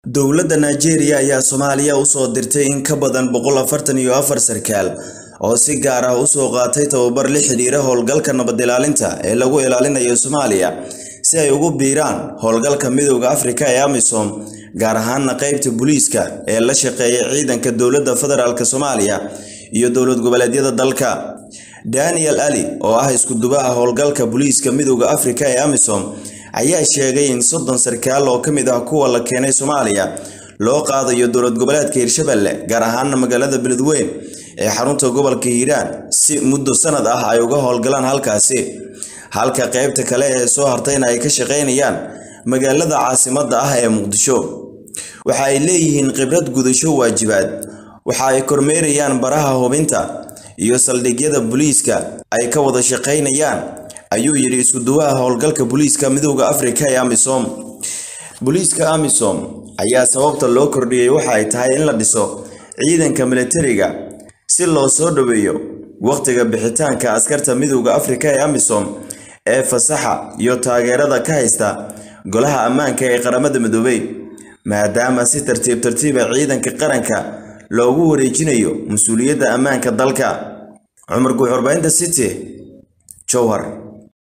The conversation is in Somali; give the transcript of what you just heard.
Dowladda Nigeria ayaa Soomaaliya u soo dirtay in ka badan boqol afartan iyo afar sarkaal oo si gaar ah u soo qaatay tababar la xiriira howlgalka nabad ilaalinta ee lagu ilaalinayo Soomaaliya si ay ugu biiraan howlgalka Midowga Afrika ee AMISOM gaar ahaana qaybta booliiska ee la shaqeeya ciidanka dowladda federaalk Soomaaliya iyo dowlad goboleedyada dalka. Daniel Ali oo ah isku dubaha howlgalka booliiska Midowga Afrika ee AMISOM ayaa sheegay in soddon sarkaal oo ka mid ah kuwa la keenay Soomaaliya loo qaadayo dowlad goboleedka Hirshabelle gaar ahaana magaalada Beledweyne ee xarunta gobolka Hiiraan si muddo sanad ah ay uga howlgalaan halkaasi halka qaybta kale ee soo hartayna ay ka shaqeynayaan magaalada caasimadda ah ee Muqdisho waxa ay leeyihiin khibrad gudasho waajibaad waxa ay kormeerayaan baraha hubinta iyo saldhigyada booliiska ay ka wada shaqeynayaan ayuu yidhi isku duwaha howlgalka booliiska midowda afrika ee amisom booliiska amisom ayaa sababta loo kordhiyey waxa ay tahay in la dhiso ciidanka militariga si loo soo dhoweeyo wakhtiga bixitaanka askarta midowda afrika ee amisom ee fasaxa iyo taageerada ka haysta golaha ammaanka ee qaramada midoobay maadaama si tartiib tartiiba ciidanka qaranka loogu wareejinayo mas-uuliyadda ammaanka dalka cumar guuxurbaynta city jowhar